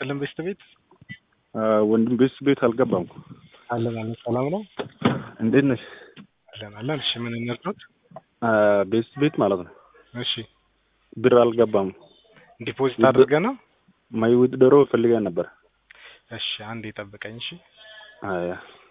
ይስጥልን ቤስት ቤት ወንድም ቤስት ቤት አልገባም እኮ አለን አለን። ሰላም ነው እንዴት ነሽ? አለን አለን። እሺ ምን እንርዳት? ቤስት ቤት ማለት ነው። እሺ ብር አልገባም። ዲፖዚት አድርገህ ነው? ማይ ዊዝድሮ ፈልገን ነበር። እሺ አንዴ ጠብቀኝ። እሺ አያ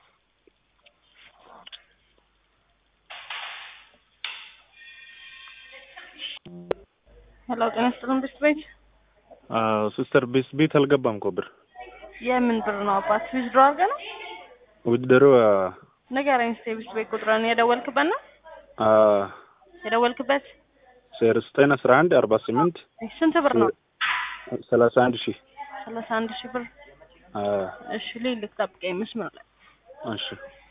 ሄሎ ጤና ይስጥልን ቤስት ቤት። ሲስተር ቤስት ቤት አልገባም እኮ ብር የምን ብር ነው አባት? ዊዝድሮ አድርገህ ነው? ዊዝድሮ ንገረኝ እስኪ ቤስት ቤት ቁጥርን የደወልክበት ነው የደወልክበት? ዜሮ ዘጠኝ አስራ አንድ አርባ ስምንት ስንት ብር ነው? ሰላሳ አንድ ሺህ ሰላሳ አንድ ሺህ ብር። እሺ ልልክ ጠብቀኝ መስመር ላይ እሺ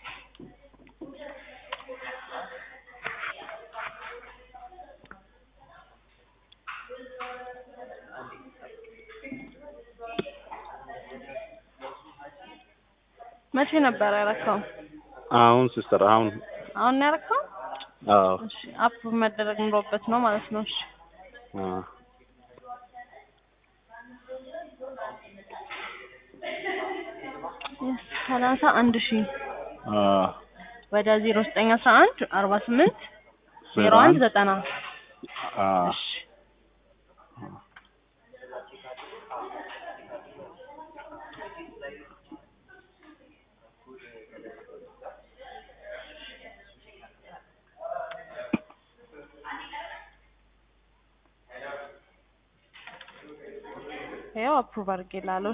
መቼ ነበር ያረካው? አሁን ሲስተር አሁን አሁን ነው ያረካው? አዎ እሺ አፕ መደረግ ኑሮበት ነው ማለት ነው። እሺ አ ሰላሳ አንድ ሺህ አ ወደ ዜሮ ዘጠኝ አስራ አንድ አርባ ስምንት ዜሮ አንድ ዘጠና አ እሺ ያው አፕሩቭ አድርጌልሃለሁ።